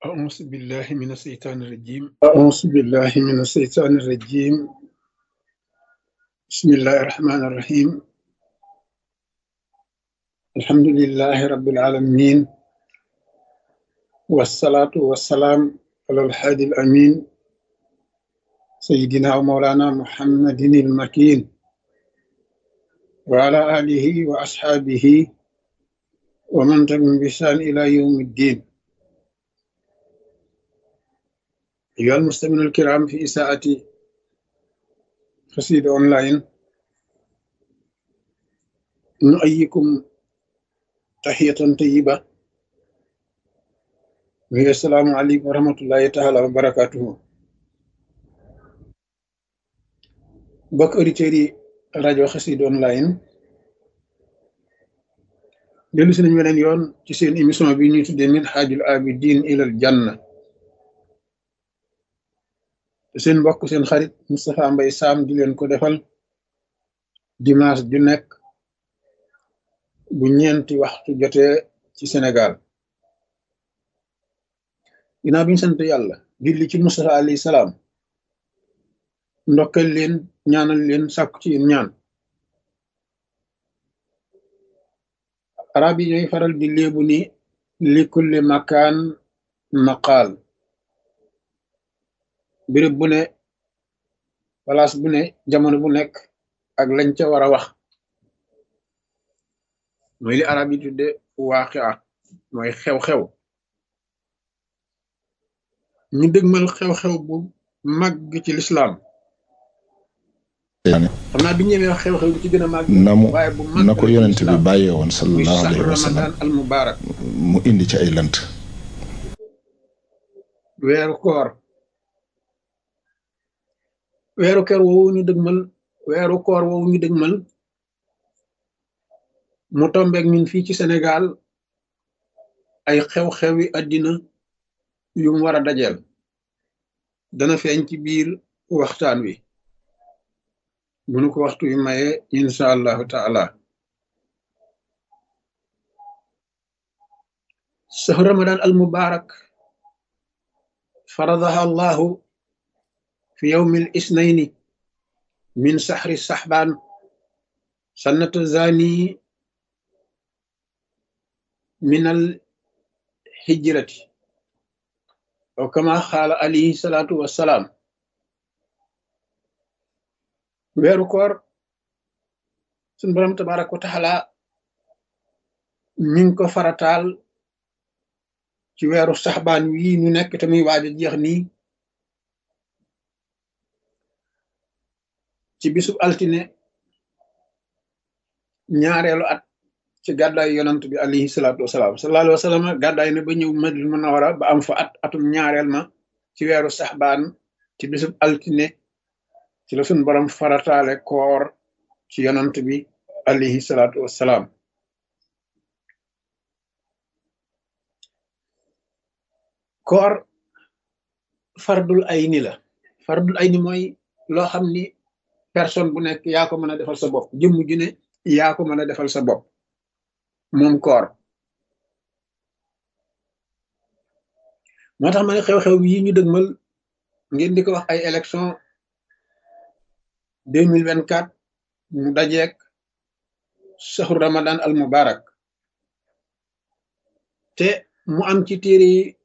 أعوذ بالله من الشيطان الرجيم أعوذ بالله من الشيطان الرجيم بسم الله الرحمن الرحيم الحمد لله رب العالمين والصلاة والسلام على الحادي الأمين سيدنا ومولانا محمد المكين وعلى آله وأصحابه ومن تبعهم بإحسان إلى يوم الدين أيها المستمعون الكرام في إساءة قصيدة أونلاين نؤيكم تحية طيبة وهي السلام عليكم ورحمة الله تعالى وبركاته بك أوديتيري rajo Xassida online dellu si nañu weneen yoon ci seen émission bi ñuy tuddee Minhajul Abidin ilal Janna te seen mbokk seen xarit Moustapha Mbaye Sam di leen ko defal dimanche ju nekk bu ñeenti waxtu jotee ci Sénégal ginnaaw bi ñu sant yàlla julli ci Moustapha alayhi salaam ndokkal leen ñaanal leen sàkku ci yéen ñaan arab yi ñooy faral di léebu ni li kulli makaan maqaal béréb bu ne place bu ne jamono bu nekk ak lañ ca war a wax mooy li arab yi tudde waaqia mooy xew-xew ñu dëgmal xew-xew bu màgg ci lislaam xam naa bi ñëwee wax xew-xew bi ci gën a màgg na mu waaye bu màgg na ko yonent bi bàyyee woon muy sallallahu saxru alayhi wa sallam ramadan al mubarak mu indi ci ay lënt weeru koor weeru koor woowu ñu dëgmal weeru koor woowu ñu dëgmal mu tombeek ñun fii ci Sénégal ay xew-xewi àddina yu mu war a dajeel dana feeñ ci biir waxtaan wi bu nu ko waxtu wi maye insha allahu taala sahru ramadan al mubarak faradaha allahu fi yawmi al isnaini min sahri sahban sannata zani min al hijrati aw kama xaala alayhi salatu wassalaam weeru koor suñ borom tabaraka wa taala mi ngi ko farataal ci weeru saxbaan wii ñu nekk te muy waaj a jeex nii ci bisub altine ñaareelu at ci gàddaay yonant bi alayhi salaatu wasalaam sallallahu alayhi wa sallam gàddaay na ba ñëw Madina Munawara ba am fa at atum ñaareel ma ci weeru saxbaan ci bisub altine ci la suñ borom farataale koor ci yonant bi alayhi salaatu wasalaam koor fardul ayni la fardul ayni mooy loo xam ni personne bu nekk yaa ko mën a defal sa bopp jëmm ju ne yaa ko mën a defal sa bopp moom koor moo tax ma ne xew-xew yi ñu dëgmal ngeen di ko wax ay élection deux mille vingt quatre mu dajeek saxru ramadan al mubarak te mu am ci téere yi